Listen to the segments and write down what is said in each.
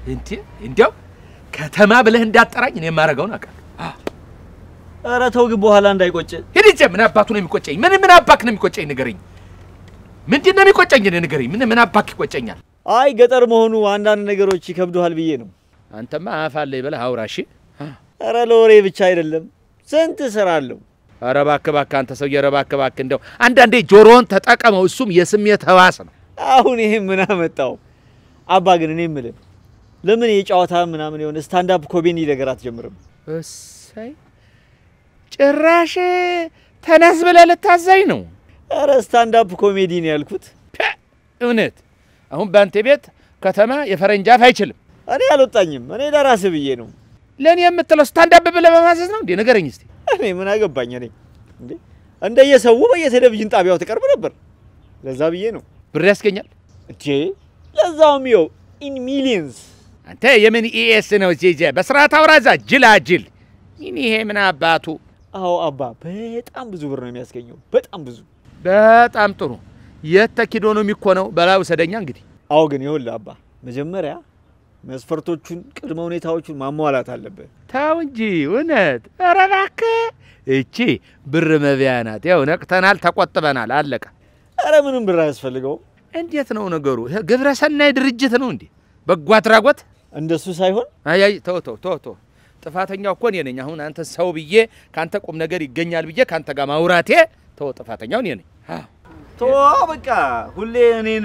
እንዴ እንዲያው ከተማ ብለህ እንዳጠራኝ እኔ የማደርገውን አውቃለሁ። ኧረ ተው ግን በኋላ እንዳይቆጭ። ሂድ እንጂ ምን አባቱ ነው የሚቆጨኝ? ምን ምን አባክ ነው የሚቆጨኝ? ንገረኝ። ምንድን ነው የሚቆጨኝ? እኔ ንገረኝ። ምን ምን አባክ ይቆጨኛል? አይ ገጠር መሆኑ አንዳንድ ነገሮች ይከብዱሃል ብዬ ነው። አንተማ አፍ አለኝ ብለህ አውራ እሺ። ኧረ ለወሬ ብቻ አይደለም ስንት ስራ አለው። ኧረ እባክህ እባክህ አንተ ሰውዬ፣ ኧረ እባክህ እባክህ እንደው አንዳንዴ ጆሮውን ተጠቀመው። እሱም የስሜት ህዋስ ነው። አሁን ይሄ ምን አመጣው? አባ ግን እኔ የምልህ ለምን የጨዋታ ምናምን የሆነ ስታንዳፕ ኮሜዲ ነገር አትጀምርም? እሰይ ጭራሽ ተነስ ብለህ ልታዘኝ ነው? ኧረ ስታንዳፕ ኮሜዲ ነው ያልኩት። ፐ፣ እውነት አሁን በአንተ ቤት ከተማ የፈረንጅ አፍ አይችልም። እኔ አልወጣኝም። እኔ ለራስህ ብዬ ነው። ለእኔ የምትለው ስታንዳፕ ብለህ በማዘዝ ነው እንዴ? ንገረኝ እስቲ። እኔ ምን አገባኝ? እኔ እንዴ እንደየሰው በየቴሌቪዥን ጣቢያው ትቀርብ ነበር። ለዛ ብዬ ነው ብር ያስገኛል። እጄ ለዛውም ይኸው ኢን ሚሊየንስ አንተ የምን ኢኤስ ነው ጄጄ? በስርዓት አውራዛ ጅላጅል። ይህን ይሄ ምን አባቱ። አዎ አባ በጣም ብዙ ብር ነው የሚያስገኘው። በጣም ብዙ። በጣም ጥሩ። የት ተኪዶ ነው የሚኮነው? በላይ ውሰደኛ እንግዲህ። አዎ ግን ይኸውልህ አባ መጀመሪያ መስፈርቶቹን ቅድመ ሁኔታዎቹን ማሟላት አለበት። ተው እንጂ እውነት። ኧረ እባክህ እቺ ብር መቢያ ናት። ያው ነቅተናል፣ ተቆጥበናል፣ አለቀ። ኧረ ምንም ብር አያስፈልገውም። እንዴት ነው ነገሩ? ይሄ ግብረ ሰናይ ድርጅት ነው እንዴ? በጎ አድራጎት? እንደሱ ሳይሆን አይ አይ፣ ተው ተው ተው ተው። ጥፋተኛው እኮ እኔ ነኝ። አሁን አንተ ሰው ብዬ ካንተ ቁም ነገር ይገኛል ብዬ ካንተ ጋር ማውራቴ፣ ተው፣ ጥፋተኛው እኔ ነኝ። አዎ ቶ በቃ ሁሌ እኔን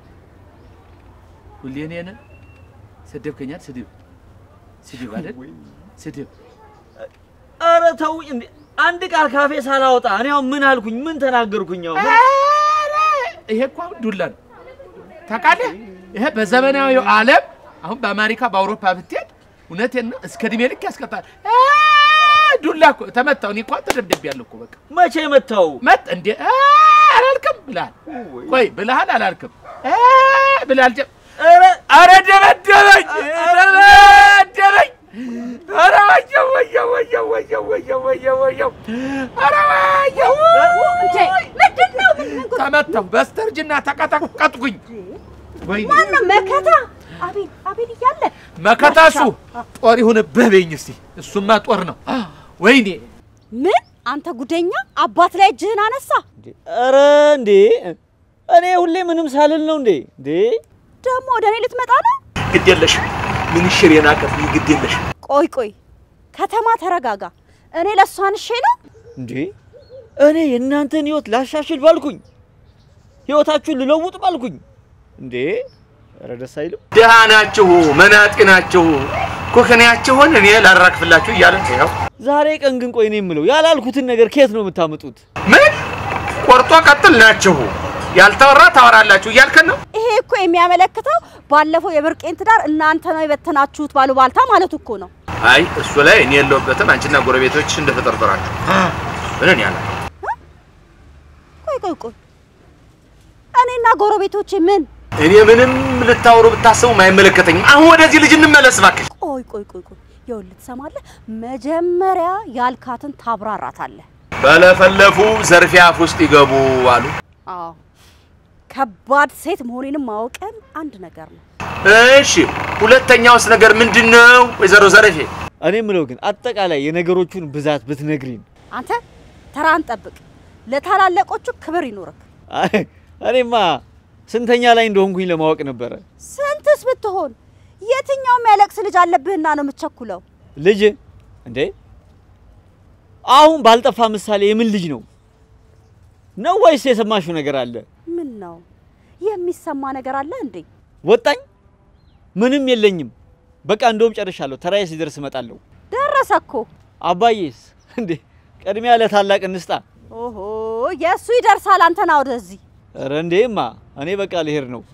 ሁሌ እኔን ሰደብከኛል። ስድብ ስድብ አይደል? ስድብ ኧረ ተው እንዴ! አንድ ቃል ካፌ ሳላወጣ እኔ አሁን ምን አልኩኝ? ምን ተናገርኩኝ? አሁን ምን- ኧረ ይሄ እኮ አሁን ዱላ ነው ታውቃለህ። ይሄ በዘመናዊው ዓለም አሁን በአሜሪካ በአውሮፓ ብትሄድ እውነቴን ነው እስከ እድሜ ልክ ያስቀጣል። አ፣ ዱላ እኮ ተመታው። እኔ እኮ ተደብድቤያለሁ እኮ በቃ መቼ መታው? መጥ እንዴ አ፣ አላልክም ብልሃል። ቆይ ብልሃል አላልክም አ፣ ብልሃል። ጀ- ኧረ ኧረ ደበደበኝ፣ ደበደበኝ። ኧረ ወየው ወየው ወየው ወየው ወየው ወየው ወየው ኧረ ወየው እንዴ ምንድን ነው? ምንድን ነው? ተመታሁ። በስተርጅና ተቀጠቀጥኩኝ። ወይኔ ማነው መከታ? አቤል አቤል እያለ መከታሱ ጦር ይሁንብህ በይኝ እስቲ። እሱማ ጦር ነው። ወይኔ ምን አንተ ጉደኛ አባት ላይ እጅህን አነሳ። ኧረ እንዴ እኔ ሁሌ ምንም ሳልል ነው እንዴ እንዴ ደግሞ ወደ እኔ ልትመጣ ነው? ግድ የለሽም። ምን ሽር የናቀት ግድ የለሽም። ቆይ ቆይ ከተማ ተረጋጋ። እኔ ለእሷ አንሼ ነው እንዴ እኔ የእናንተን ህይወት ላሻሽል ባልኩኝ ህይወታችሁን ልለውጥ ባልኩኝ እንዴ ኧረ ደስ አይልም። ድሃ ናችሁ፣ መናጤ ናችሁ፣ ኩክንያችሁን እኔ ላራግፍላችሁ እያለ ይኸው ዛሬ ቀን ግን ቆይ እኔ የምለው ያላልኩትን ነገር ከየት ነው የምታመጡት? ምን ቆርጦ ቀጥል ናችሁ፣ ያልተወራ ታወራላችሁ እያልከን ነው። ይሄ እኮ የሚያመለክተው ባለፈው የብርቄን ትዳር እናንተ ነው የበተናችሁት ባሉ ባልታ ማለት እኮ ነው። አይ እሱ ላይ እኔ የለሁበትም። አንቺና ጎረቤቶች እንደተጠርጠራችሁ ምን ያለ ቆይ ቆይ ቆይ እኔና ጎረቤቶቼ ምን? እኔ ምንም ልታወሩ ብታስቡ አይመለከተኝም። አሁን ወደዚህ ልጅ እንመለስ እባክሽ። ቆይ ቆይ ቆይ ቆይ ይኸውልህ ትሰማለህ? መጀመሪያ ያልካትን ታብራራታለህ። በለፈለፉ ዘርፊያ አፍ ውስጥ ይገቡ አሉ። አዎ ከባድ ሴት መሆኔንም ማወቅም አንድ ነገር ነው። እሺ ሁለተኛውስ ነገር ምንድን ነው? ወይዘሮ ዘረፌ እኔ የምለው ግን አጠቃላይ የነገሮቹን ብዛት ብትነግሪን። አንተ ተራን ጠብቅ። ለታላለቆቹ ክብር ይኖርክ። አይ እኔማ ስንተኛ ላይ እንደሆንኩኝ ለማወቅ ነበረ። ስንትስ ብትሆን የትኛውም ያለቅስ ልጅ አለብህና ነው የምትቸኩለው? ልጅ እንዴ አሁን ባልጠፋ ምሳሌ የምን ልጅ ነው ነው ወይስ የሰማሽው ነገር አለ? ምን ነው የሚሰማ ነገር አለ እንዴ? ወጣኝ? ምንም የለኝም። በቃ እንደውም ጨርሻለሁ። ተራዬ ሲደርስ እመጣለሁ። ደረሰ እኮ። አባዬስ እንዴ ቅድሚያ ለታላቅ እንስጣ። ኦሆ የእሱ ይደርሳል። አንተና ወደዚህ ኧረ እንዴማ እኔ በቃ ልሄድ ነው።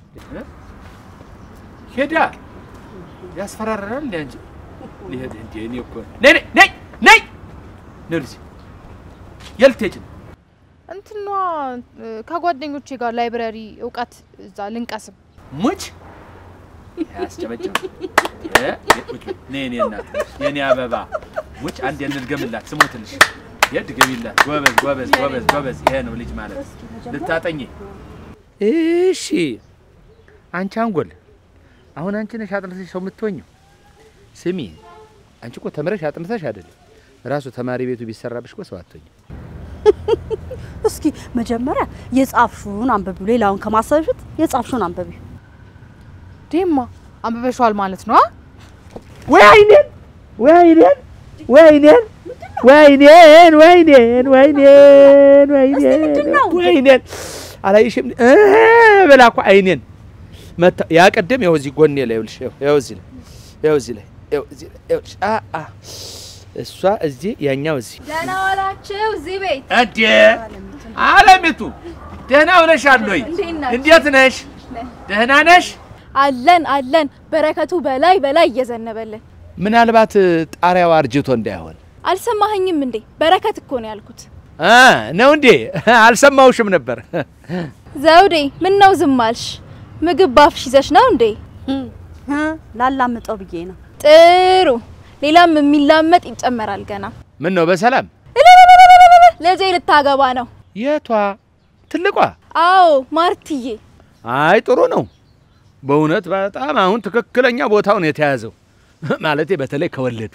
ሄዳ ያስፈራራል እንዴ አንቺ ሊሄድ እንዴ እኔ እኮ ነይ ነይ ነይ ነይ ልጅ የልትሄጂ ነው? እንትኗ ከጓደኞቼ ጋር ላይብረሪ እውቀት እዛ ልንቀስም ሙች ያስጨበጭብ ነይ እኔ እናት የኔ አበባ ሙች አንድ እንድገምላት ስሞትልሽ የድገሚላት ጎበዝ ጎበዝ ጎበዝ ጎበዝ ይሄ ነው ልጅ ማለት ልታጠኝ እሺ አንቺ አንጎል አሁን አንቺ ነሽ አጥንተሽ ሰው የምትሆኝው። ስሚ አንቺ እኮ ተምረሽ አጥንተሽ አይደለም ራሱ ተማሪ ቤቱ ቢሰራብሽ እኮ ሰው አትሆኝም። እስኪ መጀመሪያ የጻፍሹን አንብቢው። ሌላውን ከማሰብ በፊት የጻፍሹን አንብቢው። ዴማ አንብበሽዋል ማለት ነው? አ? ወይ አይኔን ወይ አይኔን ወይ አይኔን ወይ አይኔን ወይ አይኔን ወይ አይኔን ወይ እስቲ ምንድን ነው? አይኔን ወይ አይኔን አላየሽም እ ብላ እኮ አይኔን መታ ያ ቀደም ይኸው እዚህ ጎኔ ላይ ይኸውልሽ ይኸው ይኸው እዚህ ላይ ይኸው እዚህ ላይ ይኸው እዚህ ላይ ይኸውልሽ አ አ እሷ እዚህ ያኛው እዚህ ደህና ዋላችሁ እዚህ ቤት እንዴ አለሚቱ ደህና ሆነሻል ወይ? እንዴት ናችሁ? እንዴት ነሽ? ደህና ነሽ? አለን አለን በረከቱ በላይ በላይ እየዘነበልን ምናልባት ጣሪያው አርጅቶ እንዳይሆን አልሰማኸኝም እንዴ በረከት እኮ ነው ያልኩት አ ነው እንዴ? አልሰማውሽም ነበር። ዘውዴ ምን ነው ዝም አልሽ ምግብ ባፍሽ ይዘሽ ነው እንዴ እ ላላምጠው ብዬ ነው። ጥሩ ሌላም የሚላመጥ ይጨመራል ገና ምን ነው በሰላም እልልልልልልል፣ ልጄ ልታገባ ነው የቷ ትልቋ? አዎ ማርትዬ አይ ጥሩ ነው በእውነት በጣም አሁን ትክክለኛ ቦታውን የተያዘው ማለቴ በተለይ ከወለዱ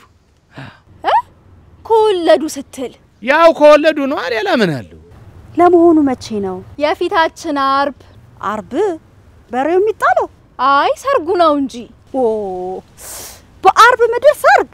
ከወለዱ ስትል ያው ከወለዱ ነው። ሌላ ምን አለው? ለመሆኑ መቼ ነው? የፊታችን አርብ አርብ በሬው የሚጣለው? አይ ሰርጉ ነው እንጂ ኦ በአርብ ምድር ሰርግ?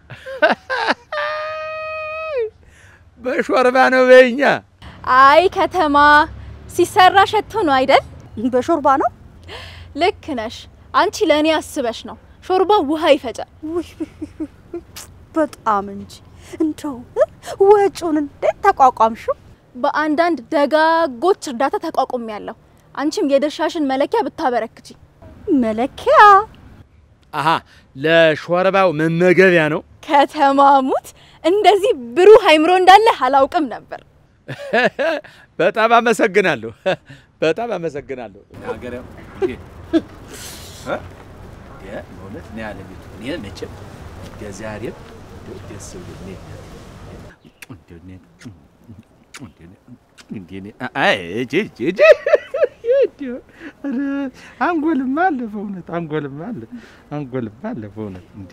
በሾርባ ነው በኛ። አይ ከተማ ሲሰራ ሸቶ ነው አይደል በሾርባ ነው? ልክ ነሽ አንቺ ለእኔ አስበሽ ነው ሾርባ ውሃ ይፈጫል ውይ በጣም እንጂ እንደው እ ወጪውን እንዴት ተቋቋምሽው? በአንዳንድ ደጋጎች እርዳታ ተቋቁም ያለሁ አንቺም የድርሻሽን መለኪያ ብታበረክቺ መለኪያ አሀ ለሾርባው መመገቢያ ነው። ከተማሙት እንደዚህ ብሩህ አይምሮ እንዳለ አላውቅም ነበር በጣም አመሰግናለሁ። በጣም አመሰግናለሁ። ሀገሬው በእውነት እኔ አለሚቱ እኔ መቼም የዛሬም ደስ ብሎ አንጎልም አለ በእውነት አንጎልም አለ አንጎልም አለ በእውነት እንዴ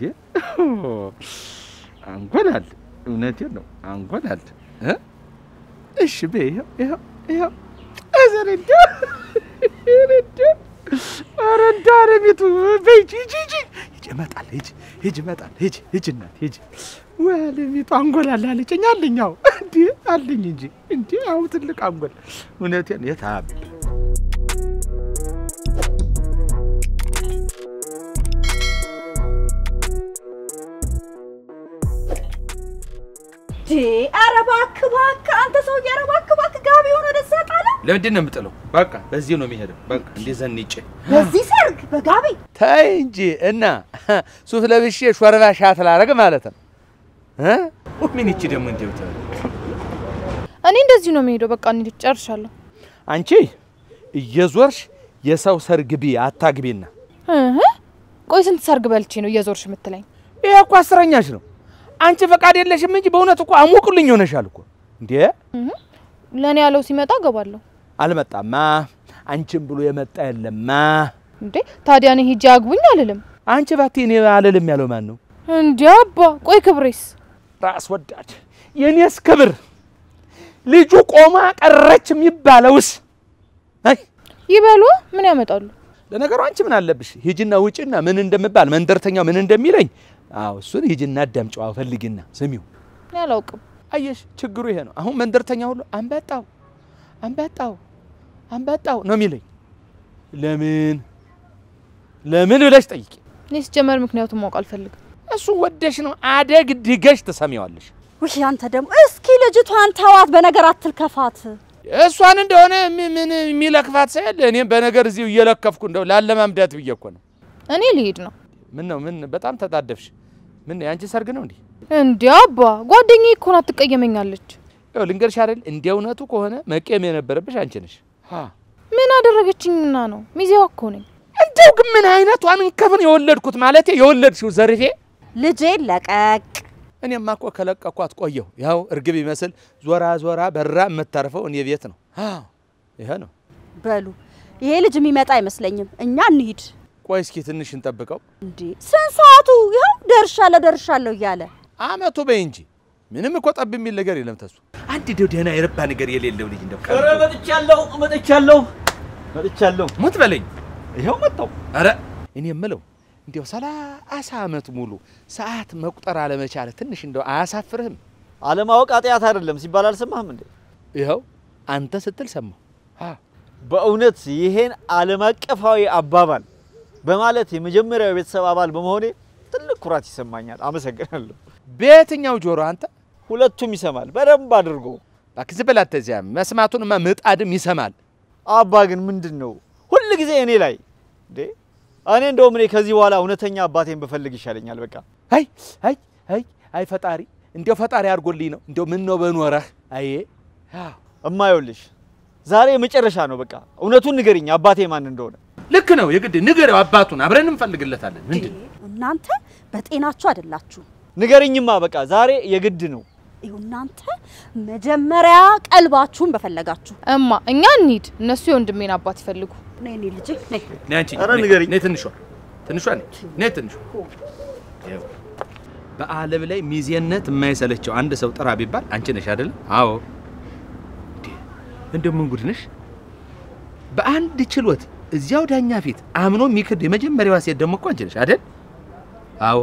አንጎል አለ። እውነቴን ነው አንጎል አለ እ እሺ በይ ይኸው ይኸው ይኸው እዘር እንደው እንደው ኧረ እንደው አለሚቱ በይ ሂጂ ሂጂ ሂጂ እመጣለሁ ሂጂ ሂጂ እመጣለሁ ሂጂ ሂጂ እናቴ ሂጂ ወይ አለሚቱ አንጎል አለ አለችኝ አለኝ አዎ እንዴ አለኝ እንጂ እንዴ አዎ ትልቅ አንጎል እውነቴን የት አብ ዴ ኧረ እባክህ እባክህ አንተ ሰውዬ ኧረ እባክህ እባክህ ጋቢውን ወደዛ ጣለ። ለምንድን ነው የምጥለው? በቃ በዚህ ነው የሚሄደው። በቃ እንዴ ዘንጬ በዚህ ሰርግ በጋቢ ታይ እንጂ እና ሱፍ ለብሼ ሾርባ ሻት ላረግ ማለት ነው እ ምን ይቺ ደግሞ እንደው ተ- እኔ እንደዚህ ነው የምሄደው። በቃ እንሂድ፣ ጨርሻለሁ። አንቺ እየዞርሽ የሰው ሰርግ ቢ አታግቢና። እህ ቆይ ስንት ሰርግ በልቼ ነው እየዞርሽ የምትለኝ? ይሄ እኮ አስረኛሽ ነው። አንቺ ፈቃድ የለሽም እንጂ በእውነት እኮ አሙቁልኝ ሆነሻል እኮ እንዴ። ለእኔ ያለው ሲመጣ እገባለሁ። አልመጣማ አንቺን ብሎ የመጣ የለማ። እንዴ ታዲያ እኔ ሂጄ አግቡኝ አልልም። አንቺ ባቲ እኔ አልልም ያለው ማን ነው? እንዴ አባ ቆይ ክብሬስ ራስ ወዳድ የኔስ ክብር ልጁ ቆማ ቀረች የሚባለውስ አይ ይበሉ ምን ያመጣሉ? ለነገሩ አንቺ ምን አለብሽ? ሂጂና ውጭና ምን እንደምባል መንደርተኛው ምን እንደሚለኝ አዎ እሱን ሂጂና አዳምጪው፣ አዎ ፈልጊና ስሚው። እኔ አላውቅም። አየሽ ችግሩ ይሄ ነው። አሁን መንደርተኛ ሁሉ አንበጣው አንበጣው አንበጣው ነው የሚለኝ። ለምን ለምን ብለሽ ጠይቂ። እኔ ሲጀመር ምክንያቱም ማወቅ አልፈልግም። እሱን ወደሽ ነው አደግ ድገሽ ትሰሚዋለሽ። ውይ አንተ ደግሞ እስኪ ልጅቷን ተዋት፣ በነገር አትልከፋት። እሷን እንደሆነ ሚ- ምን የሚለክፋት ሳይል እኔም በነገር እዚሁ እየለከፍኩ እንደው ላለማምዳት ብዬ እኮ ነው። እኔ ልሄድ ነው። ምን ነው ምን በጣም ተጣደፍሽ? ምን የአንቺ ሰርግ ነው እንዲህ? እንዴ አባ ጓደኛዬ እኮ ናት ትቀየመኛለች። ያው ልንገርሽ አይደል እንደ እውነቱ ከሆነ መቄም የነበረብሽ አንቺ ነሽ። ሀ ምን አደረገችኝና ነው? ሚዜዋ እኮ ነኝ። እንደው ግን ምን አይነቷን እንከፍን የወለድኩት ማለቴ የወለድሽው ዘርፌ። ልጄን ለቀቅ። እኔማ እኮ ከለቀኳት ቆየሁ። ያው እርግብ ይመስል ዞራ ዞራ በራ የምታርፈው እኔ ቤት ነው። አዎ ይሄ ነው። በሉ ይሄ ልጅ የሚመጣ አይመስለኝም። እኛ እንሂድ። ቆይ እስኪ ትንሽ እንጠብቀው። እንዴ ስንት ሰዓቱ? ይኸው ደርሻለሁ ደርሻለሁ እያለ አመቱ በይ እንጂ ምንም እኮ ጠብ የሚል ነገር የለም። ተሱ አንድ ደው ደህና የረባ ነገር የሌለው ልጅ እንደው ኧረ መጥቻለሁ መጥቻለሁ መጥቻለሁ። ሙት በለኝ። ይኸው መጣሁ። ኧረ እኔ የምለው እንዲያው ሰላሳ ዓመት ሙሉ ሰዓት መቁጠር አለመቻለ ትንሽ እንደው አያሳፍርህም? አለማወቅ ኃጢአት አይደለም ሲባል አልሰማህም እንዴ? ይኸው አንተ ስትል ሰማሁ። አ በእውነት ይሄን ዓለም አቀፋዊ አባባል በማለት የመጀመሪያው የቤተሰብ አባል በመሆኔ ትልቅ ኩራት ይሰማኛል። አመሰግናለሁ። በየትኛው ጆሮ አንተ? ሁለቱም ይሰማል በደንብ አድርጎ። እባክህ ዝም በላት። ተዚያ መስማቱንማ ምጣድም ይሰማል። አባ ግን ምንድን ነው ሁል ጊዜ እኔ ላይ እንዴ? እኔ እንደውም እኔ ከዚህ በኋላ እውነተኛ አባቴን ብፈልግ ይሻለኛል። በቃ አይ አይ አይ አይ ፈጣሪ እንዲያው ፈጣሪ አድርጎልኝ ነው እንዲያው ምን ነው በኖረህ። አይ አዎ እማየውልሽ ዛሬ መጨረሻ ነው። በቃ እውነቱን ንገሪኝ አባቴ ማን እንደሆነ። ልክ ነው። የግድ ንገረው አባቱን፣ አብረን እንፈልግለታለን። ምንድን እናንተ በጤናችሁ አይደላችሁ። ንገሪኝማ በቃ ዛሬ የግድ ነው። ይኸው እናንተ መጀመሪያ ቀልባችሁን በፈለጋችሁ እማ እኛ እንሂድ፣ እነሱ የወንድሜን አባት ይፈልጉ። ነይ እኔ ልጄ ነይ ነይ አንቺ ኧረ ነይ፣ ንገሪኝ። ነይ ትንሿ ትንሿ ነይ ነይ ትንሿ ይኸው በዓለም ላይ ሚዜነት የማይሰለቸው አንድ ሰው ጥራ ቢባል አንቺ ነሽ አይደል? አዎ። እንዴ እንደው ምን ጉድ ነሽ! በአንድ ችሎት እዚያው ዳኛ ፊት አምኖ የሚክድ የመጀመሪያዋ ሴት ደግሞ እኮ አንቺ ነሽ አይደል? አዎ።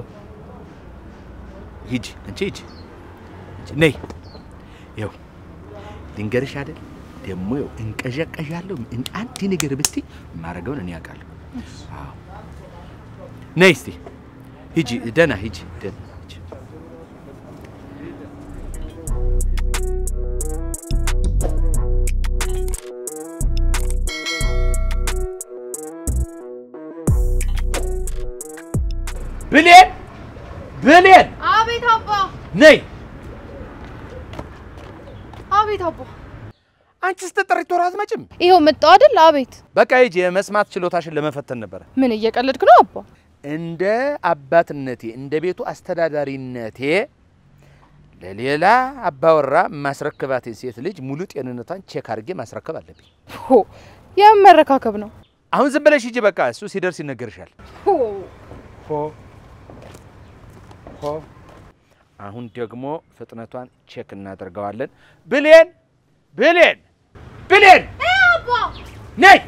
ሂጂ አንቺ ሂጂ ሂጂ፣ ነይ ይኸው ልንገርሽ አይደል ደግሞ ይኸው እንቀዠቀዣለሁ። እን- አንድ ነገር ብትይ የማደርገውን እኔ አውቃለሁ። አዎ። ነይ እስቲ ሂጂ፣ ደህና ሂጂ፣ ደህና ሂጂ። ብሌን ብሌን፣ አቤት አባ፣ ነይ አቤት አባ። አንቺ ስትጠሪ ቶሎ አትመጭም? ይኸው መጣሁ አይደል? አቤት። በቃ ሂጂ፣ የመስማት ችሎታሽን ለመፈተን ነበረ። ምን እየቀለድክ ነው አባ? እንደ አባትነቴ እንደ ቤቱ አስተዳዳሪነቴ ለሌላ አባወራ ማስረክባትን ሴት ልጅ ሙሉ ጤንነቷን ቼክ አድርጌ ማስረከብ አለብኝ። ሆ የምን መረካከብ ነው? አሁን ዝም ብለሽ ሂጂ፣ በቃ እሱ ሲደርስ ይነገርሻል። ሆ ሆ ሆ አሁን ደግሞ ፍጥነቷን ቼክ እናደርገዋለን። ብሌን ብሌን ብሌን ነይ።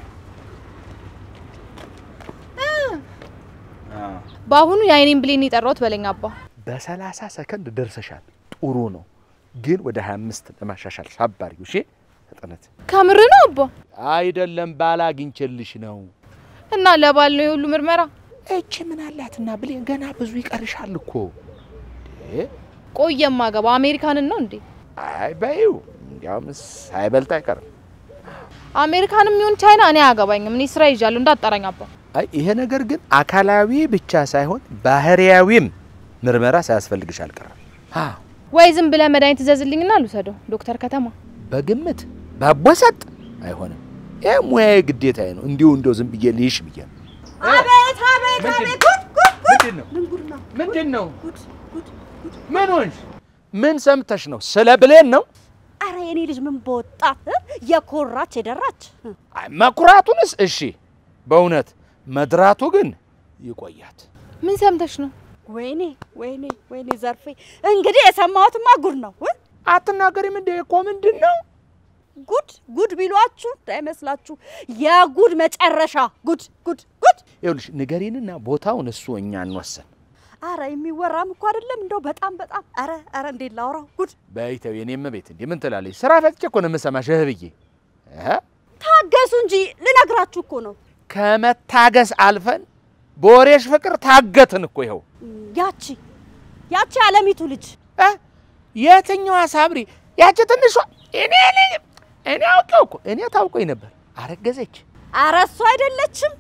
በአሁኑ የአይኔን ብሌን የጠራሁት በለኝ አባ። በሰላሳ ሰከንድ ደርሰሻል። ጥሩ ነው፣ ግን ወደ 25 ለማሻሻል ሳባሪው። እሺ ፍጥነት ከምር ነው አባ? አይደለም ባል አግኝቼልሽ ነው። እና ለባል ነው የሁሉ ምርመራ? እቺ ምን አላትና ብሌን ገና ብዙ ይቀርሻል እኮ እንዴ። ቆየ ማገባ አሜሪካንን ነው እንዴ? አይ በይው፣ እንዲያውም ሳይበልጥ አይቀርም። አሜሪካንም ይሁን ቻይና እኔ አያገባኝም። እኔ ስራ ይዣለሁ እንዳጠራኝ አባ። አይ ይሄ ነገር ግን አካላዊ ብቻ ሳይሆን ባህሪያዊም ምርመራ ሳያስፈልግሽ አልቀረም። አዎ ወይ ዝም ብለህ መድኃኒት ትዘዝልኝና ልውሰደው ዶክተር ከተማ። በግምት ባቦሰጥ አይሆንም። ይህ ሙያዊ ግዴታዬ ነው። እንዲሁ እንዲሁ ዝም ብዬ ልይሽ ብዬ ነው። አቤት አቤት አቤት ጉድ ጉድ ጉድ ምንድን ነው ምን ጉድ ነው ምንድን ነው? ጉድ ጉድ ጉድ ምን ሆንሽ? ምን ሰምተሽ ነው? ስለ ብሌን ነው? አረ የኔ ልጅ ምን በወጣት የኮራች የደራች አይ መኩራቱንስ እሺ፣ በእውነት መድራቱ ግን ይቆያት። ምን ሰምተሽ ነው? ወይኔ ወይኔ ወይኔ ዘርፌ እንግዲህ የሰማሁትማ ጉድ ነው እ? አትናገሪም እንደ እኮ ምንድን ነው? ጉድ ጉድ ቢሏችሁ እንዳይመስላችሁ የጉድ መጨረሻ ጉድ ጉድ ጉድ ይኸውልሽ ንገሪንና ቦታውን እሱ እኛ እንወሰን። አረ የሚወራም እኮ አይደለም እንደው በጣም በጣም አረ አረ እንዴት ላውራው ጉድ በይተው የኔም ቤት እንዲህ ምን ትላለች? ስራ ፈትቼ እኮ ነው የምሰማሽ እህ ብዬ እህ ታገሱ እንጂ ልነግራችሁ እኮ ነው ከመታገስ አልፈን በወሬሽ ፍቅር ታገትን እኮ ይኸው። ያቺ ያቺ አለሚቱ ልጅ እ? የትኛዋ ሳምሪ? ያቺ ትንሿ? እኔ ነኝ እኔ አውቄው እኮ እኔ ታውቆኝ ነበር። አረገዘች አረ እሷ አይደለችም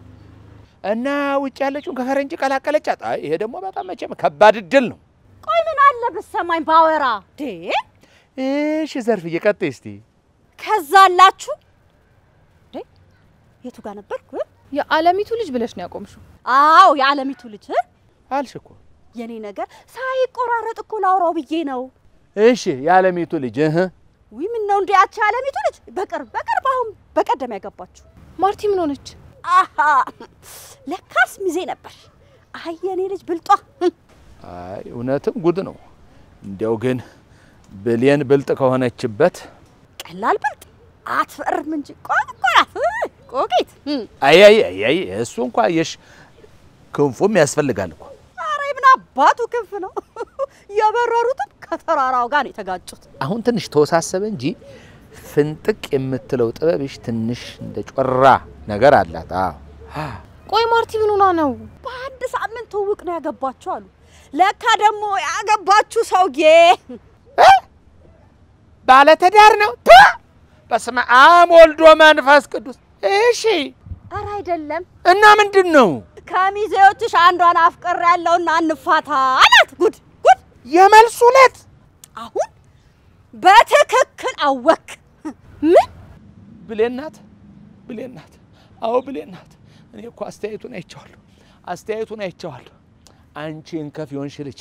እና ውጭ ያለችውን ከፈረንጅ ቀላቀለቻት። አይ ይሄ ደግሞ በጣም መቼም ከባድ እድል ነው። ቆይ ምን አለ ብትሰማኝ ባወራ ዴ እሺ ዘርፍዬ ቀጥይ እስቲ። ከዛ አላችሁ ዴ የቱ ጋር ነበርኩ እ? የዓለሚቱ ልጅ ብለሽ ነው ያቆምሽው? አዎ የዓለሚቱ ልጅ እ? አልሽ እኮ የኔ ነገር ሳይቆራረጥ እኮ ላውራው ብዬ ነው እሺ የዓለሚቱ ልጅ እህ ውይ ምን ነው እንዴ ያቺ አለሚቱ ልጅ በቅርብ በቅርብ አሁን በቀደም ያገባችሁ ማርቲ ምን ሆነች? አሃ ለካስ ሚዜ ነበር። አይ የኔ ልጅ ብልጧ አይ እውነትም ጉድ ነው። እንዲያው ግን ብሌን ብልጥ ከሆነችበት ቀላል ብልጥ አትፈርም እንጂ ቆቆራት ቆቂት አይ አይ አይ አይ እሱ እንኳ የሽ ክንፉም ያስፈልጋል እኮ ኧረ ምን አባቱ ክንፍ ነው የበረሩትም ከተራራው ጋር ነው የተጋጩት። አሁን ትንሽ ተወሳሰበ እንጂ ፍንጥቅ የምትለው ጥበብሽ ትንሽ እንደ ጮራ ነገር አላት። አዎ ቆይ ማርቲ ምን ሆና ነው? በአንድ ሳምንት ትውውቅ ነው ያገባችሁ አሉ። ለካ ደግሞ ያገባችሁ ሰውዬ ባለትዳር ነው። ቱ! በስመ አብ ወልዶ መንፈስ ቅዱስ። እሺ ኧረ አይደለም እና ምንድን ነው ከሚዜዎችሽ አንዷን አፍቅር ያለውና እንፋታ አላት። ጉድ ጉድ! የመልሱ ዕለት አሁን በትክክል አወክ። ምን ብሌን ናት፣ ብሌን ናት። አዎ ብሌን ናት። እኔ እኮ አስተያየቱን አይቼዋለሁ፣ አስተያየቱን አይቼዋለሁ። አንቺ እንከፍ የሆንሽ ልጅ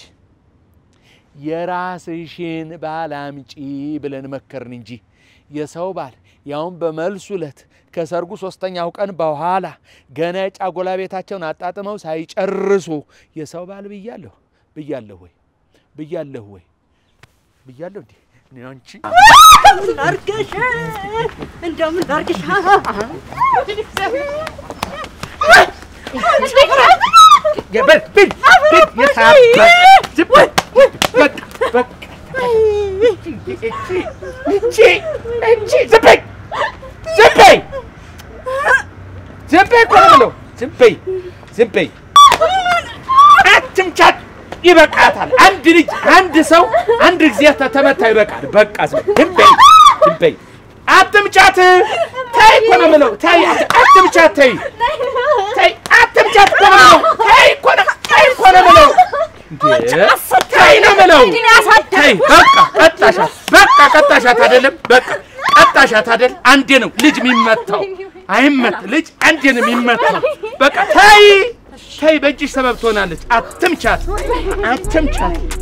የራስሽን ባል አምጪ ብለን መከርን እንጂ የሰው ባል ያውን በመልሱ ዕለት ከሰርጉ ሶስተኛው ቀን በኋላ ገና የጫጎላ ቤታቸውን አጣጥመው ሳይጨርሱ የሰው ባል ብያለሁ ብያለሁ ወይ ብያለሁ ወይ ብያለሁ እንዴ እኔ አንቺ ላርግሽ እንደምን ላርግሽ የበል ብል ብል የታባ ዝም በል በቃ በቃ እቺ እቺ እቺ ዝም በይ ዝም በይ ዝም በይ እኮ ነው የምለው ዝም በይ ዝም በይ አትምቻት ይበቃታል አንድ ልጅ አንድ ሰው አንድ ጊዜ ተመታ ይበቃል በቃ ዝም በይ ዝም በይ አትምቻት ተይ እኮ ነው የምለው ተይ አትምቻት ተይ ተይ አትምቻት እኮ ነው የምለው ተይ እኮ ነው ተይ እኮ ነው የምለው እንዴ ተይ ነው የምለው ተይ በቃ ቀጣሻት በቃ ቀጣሻት አይደለም በቃ ቀጣሻት አይደል አንዴ ነው ልጅ የሚመታው አይመት ልጅ አንዴ ነው የሚመታው በቃ ተይ ተይ በእጅሽ ሰበብ ትሆናለች አትምቻት አትምቻት